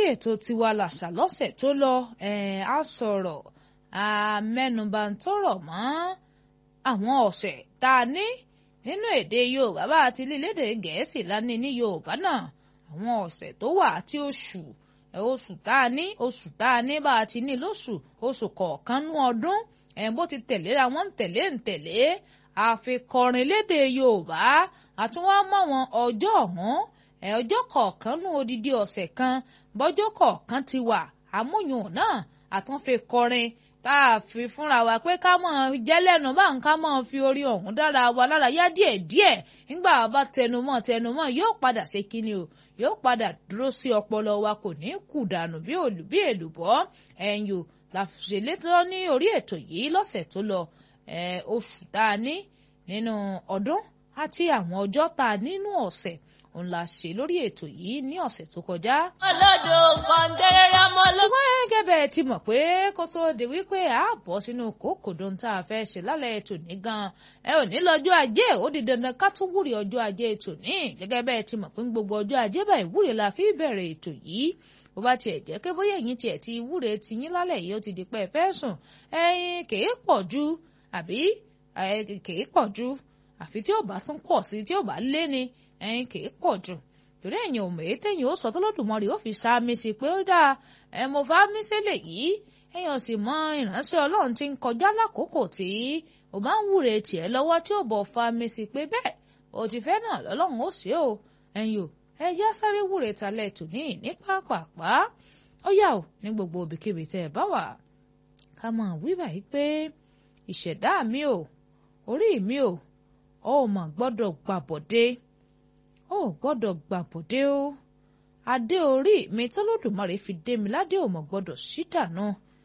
ètò tiwa làṣà lọ́sẹ̀ tó lọ a sọ̀rọ̀ a mẹ́nuba ń tọrọ mọ́ àwọn ọ̀sẹ̀ tá a ní nínú èdè Yorùbá bá a ti lílédè Gẹ̀ẹ́sì lání ní Yorùbá náà àwọn ọ̀sẹ̀ tó wà àti oṣù oṣù tá a ní oṣù tá a ní bá a ti ní lóṣù oṣù kọ̀ọ̀kan nú ọdún bó ti tẹ̀léra wọn ń tẹ̀lé ń tẹ̀lé àfikọrin lédè Yorùbá àtúnwá mọ́ wọn ọjọ́ ọ̀hún ọjọ́ kọ̀ọ̀kan nú odidi ọ̀sẹ̀ kan bọ́jọ́ kọ̀ọ̀kan ti wà àmúyùn náà àtúnfi kọrin tá a fi fúnra wa pé ká mọ̀ jẹ́lẹ́nu bá ń ká mọ̀ fi orí ọ̀hún dára wa lára yá díẹ̀díẹ̀ nígbà bá tẹnumọ́ tẹnumọ́ yóò padà ṣe kíni o yóò padà dúró sí ọpọlọ wa kò ní kù dànù bí òlù bí èlùbọ́ ẹ̀yìn o la ṣèlétọ́ ní orí ètò yìí lọ́sẹ̀ tó lọ oṣù tá a ní nínú ọdún àti àwọn ọjọ́ tá a nínú ọ̀sẹ̀ òun la ṣe lórí ètò yìí ní ọ̀sẹ̀ tó kọjá. olódò kọ̀ǹdẹ́rẹ́rẹ́ ọmọ ló. ṣùgbọ́n gẹ́gẹ́ bẹ́ẹ̀ ti mọ̀ pé kó tó di wípé a bọ̀ sínú kòkòdó tá a fẹ́ ṣe lálẹ́ ètò ní gan-an ẹ ò ní lọ́jọ́ ajé ó di dandan ká tún wúre ọjọ́ ajé ètò ní gẹ́gẹ́ bẹ́ẹ̀ ti mọ̀ pé gbogbo ọjọ́ ajé bá ìwúre la fi bẹ̀rẹ̀ ètò yìí bó bá tiẹ̀ jẹ́ pé bóyá ẹ̀yin tiẹ̀ ti wúre ti yín lálẹ́ yìí ó ti di pé ẹ fẹ́ sùn ẹ̀yin kèé pọ̀ ju àbí kèé pọ̀ ju àfi tí ó bá tún pọ̀ sí tí ó bá lé ni ẹ̀yin kìí pọ̀ jù torí ẹ̀yin ò mèé tẹ̀yìn ó sọ tọ́lọ́dùmarè ó fi sáàmì sí pé ó dáa ẹ̀ mo bá mí sílẹ̀ yìí ẹ̀yin ò sì mọ ìránṣẹ́ ọlọ́run tí ń kọjá lákòókò tí ó bá ń wúre tiẹ̀ lọ́wọ́ tí ó bọ̀ fa mi sí pé bẹ́ẹ̀ ó ti fẹ́ náà lọ́lọ́run ó ṣe o ẹ̀yin ò ẹ yá sáré wúre talẹ̀ tò ní ní pápápá ó yà ó ní gbogbo òbíkíbi tẹ́ ẹ bá wà ká mọ̀ wí báyìí pé ìṣẹ̀dá mi ò orí mi ò ó mà gbọ́dọ̀ gbàbọ̀dé ó gbọ́dọ̀ gbàbọ̀dé o adé orí mi tọ́lọ́dùmarè fi dé mi ládé ò mọ̀ gbọ́dọ̀ ṣí dànù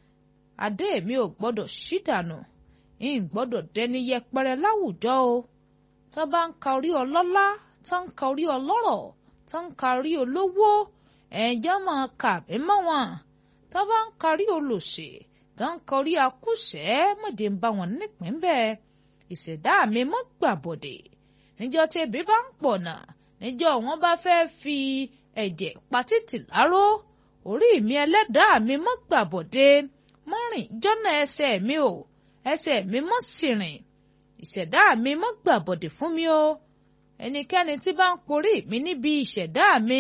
adé mi ò gbọ́dọ̀ ṣí dànù ń gbọ́dọ̀ dẹni yẹpẹrẹ láwùjọ o tó bá ń ka orí ọlọ́lá tó ń ka orí ọlọ́rọ̀ tó ń ka orí olówó ẹ̀jẹ̀ máa kà mí mọ́ wọn tó bá ń ka orí olòṣè tó ń ka orí akúṣẹ̀ mọ̀dé ń bá wọn nípìn bẹ́ẹ̀ ìṣẹ̀dá mi mọ́ gbàbọ̀dé níjọ́ tí ebi bá ń pọ̀ náà níjọ́ wọn bá fẹ́ fi ẹ̀jẹ̀ patítì láró orí mi ẹlẹ́dàá mi mọ́ gbàbọ̀dé mọ́ rìn jọ́nà ẹsẹ̀ mi o ẹsẹ̀ mi mọ́ sì rìn ìṣẹ̀dá mi mọ́ gbàbọ̀dé fún mi o ẹnikẹ́ni tí bá ń porí mi níbi ìṣẹ̀dá mi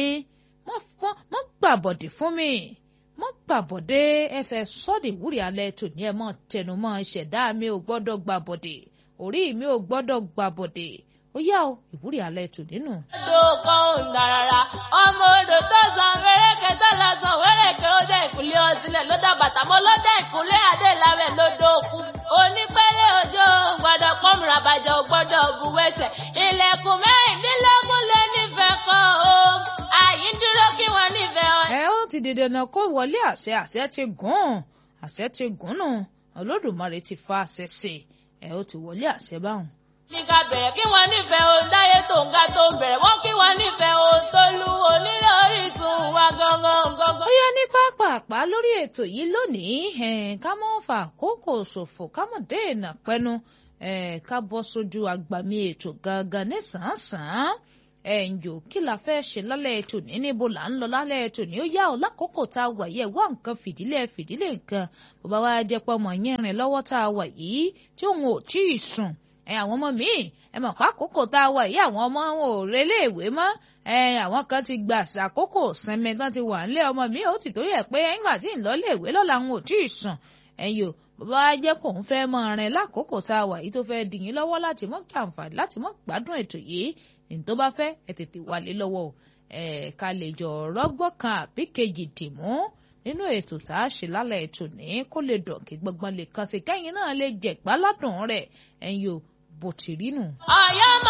mọ́ gbàbọ̀dé fún mi mọ́ gbàbọ̀dé ẹ fẹ́ sọ́ọ̀dì wúrí alẹ́ tòní ẹ mọ́ tẹnumọ́ ìṣẹ̀dá mi ò gbọ́dọ̀ gbàbọ̀dé orí mi ò gbọ́dọ̀ gbàbọ̀dé ó yá o ìwúrí alẹ́ tò nínú. odò kan ò ń darara ọmọ odò tó san wéréke tó lọ san wéréke ó dé ìkúlé ọsílẹ̀ ló dá bàtà mọ́ ló dé ìkúlé adéláwẹ̀ lódò òkú onípẹ́lẹ́ òjò gbọ́dọ̀ pọ́nmùrà bàjẹ́ ò gbọ́dọ̀ buwẹ́sẹ̀ ilẹ̀kùn mẹ́rìndínlógún lé nífẹ̀ẹ́ kan o àyí ń dúró kí wọ́n nífẹ̀ẹ́ ọ. ẹ ó ti di dandan kó wọlé àṣẹ àṣẹ ti gùn àṣẹ ti gùn nù olódùmarè ti fa àṣẹ sí ẹ ó ti wọlé àṣẹ báwọn ní ká bẹ̀rẹ̀ kí wọ́n nífẹ̀ẹ́ ohun dáyé tó ń ga tó ń bẹ̀rẹ̀ wọ́n kí wọ́n nífẹ̀ẹ́ ohun tó lu onílé orísun wa gangan gangan. ó yẹ ní pápápá lórí ètò yìí lónìí ká mọ́ fà àkókò ṣòfò ká mọ̀ dènà pẹ́nu ká bọ́ sójú àgbàmì ètò gangan ní sàn-án ẹ̀yìn kí la fẹ́ ṣe lálẹ́ ètò ní níbo là ń lọ lálẹ́ ètò ní ó yá ọ lákòókò tá a wà yẹ wá nǹkan fìdílé fìdílé nǹkan bó bá wá jẹ́ pọ́ mọ̀ yẹn rìn lọ́wọ́ tá a wà yìí tí òun ò tí ì sùn ẹ àwọn ọmọ míì ẹ mọ̀ pé àkókò tá a wà yìí àwọn ọmọ wọn ò relé ìwé mọ́ ẹ àwọn kan ti gbà sàkókò sinmi tán ti wà nílé ọmọ mi ò ti torí ẹ̀ pé nígbà tí ń lọ lé ìwé lọ́la ń ò tí ì sùn ẹ̀yìn o bàbá wa jẹ́ kó ń fẹ́ mọ rin lákòókò tá a wà yìí tó fẹ́ dìyín lọ́wọ́ láti mọ́ kí àǹfààní láti mọ́ gbádùn ètò yìí ní tó bá fẹ́ ẹ tètè wálé lọ́wọ́ ẹ̀ ká lè jọ rọ́gbọ́n kan àbí kejì dìmú nínú ètò tá a ṣe lálẹ́ ètò ní kó lè dùn kí gbọ́ngbọ́n lè kàn sí kẹ́yìn náà lè jẹ̀gbá ládùn rẹ̀ ẹ̀yìn o bó ti rí nù. ọ̀yọ́ mọ